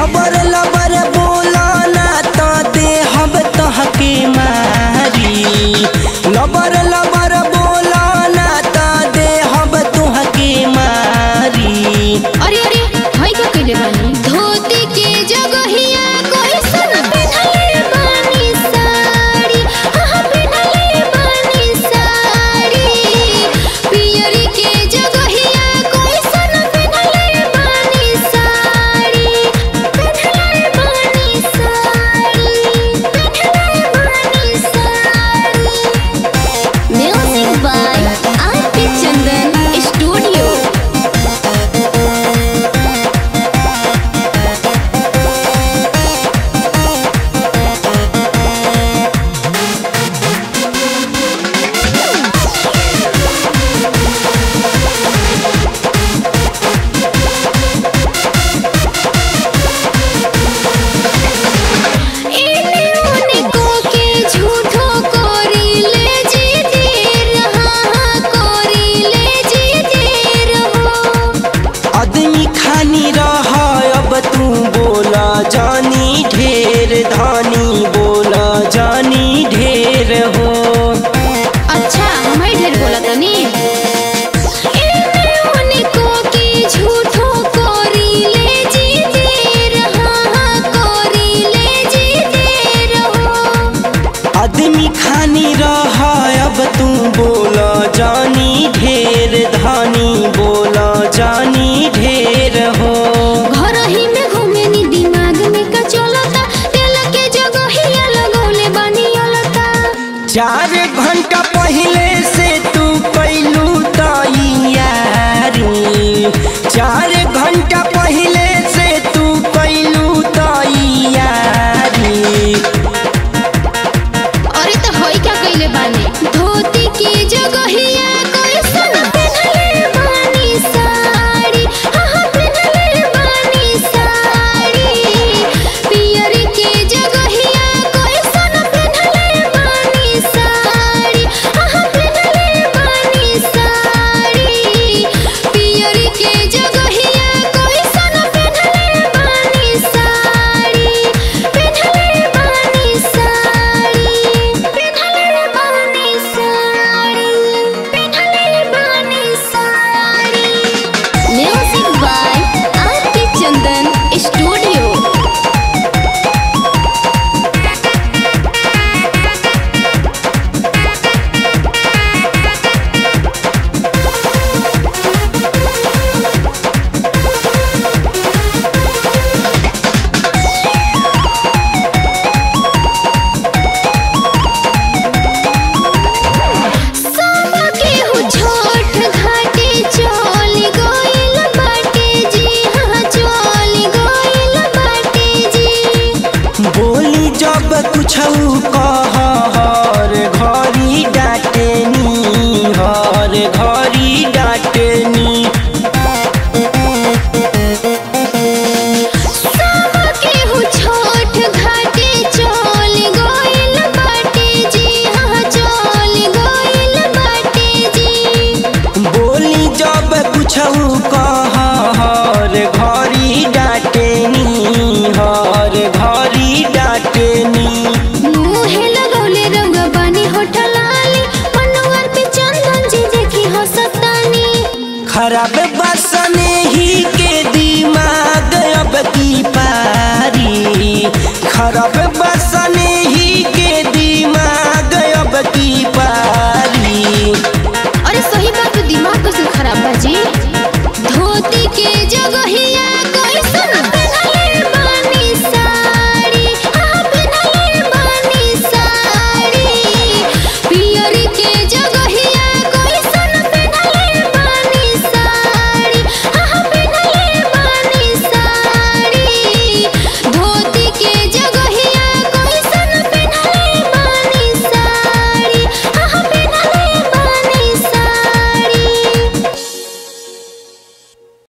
लबर लबर बोला ना तो दे हम तहके मारी लबर लबर बोला ना तो दे हम तुहके मारी अरे अरे हई का कइले बानी धोती के जगहिया कोई सन पहनले बानी साड़ी हां पहनले बानी साड़ी पियरी के जगहिया कोई सन पहनले बानी साड़ी पहनले बानी साड़ी पहनले बानी sari music by RP Chandan studio इने उने को के झूठो कोरी ले जी देर हाँ हाँ कोरी ले जी देर हो आदमी खानी रहा अब तू बोला जानी ढेर धानी बोला जानी ढेर हो अच्छा मैं ढेर बोला तनी इने उने को के झूठो कोरी ले जी देर हाँ हाँ कोरी ले जी देर हो आदमी खानी रहा अब तू बोला जानी ढेर धानी बोला जानी ढेर हो घर ही में घूमे नी दिमाग में का चलता तेल के जगहिया लगौले बानी अलता चार घंटा पहले से तू कैलू तैयारी चार घंटा पहले से तू कैलू तैयारी अरे तो होई क्या कइले बानी धोती के जगहिया कोई सन पहनले बानी साड़ी हां हां पहनले बानी साड़ी पियरी के जगहिया कोई सन पहनले बानी साड़ी हां हां पहनले बानी साड़ी पियरी के जगहिया कोई सन पहनले बानी साड़ी पहनले बानी साड़ी पहनले बानी साड़ी पहनले बानी sari music by RP Chandan studio सब केहू छोट घाटे चल गइल बाटे जी हाँ चल गइल बाटे जी बोली जब कुछ कह हर घरी डांटनी हर घरी डांटनी सब केहू छोट घाटे चल गइल बाटे जी हाँ चल गइल बाटे जी बोली जब कुछ कह हर घरी डांटनी हर घरी डांटनी मुहे लगौले रंग बानी होठलाली मनोवर पे चंदन जी देखी हंसतानी खराब बसने ही के दिमाग अब की पारी खराब बसने ही के दिमाग अब की पारी अरे सही बात तो दिमाग कैसे खराब बा जी धोती के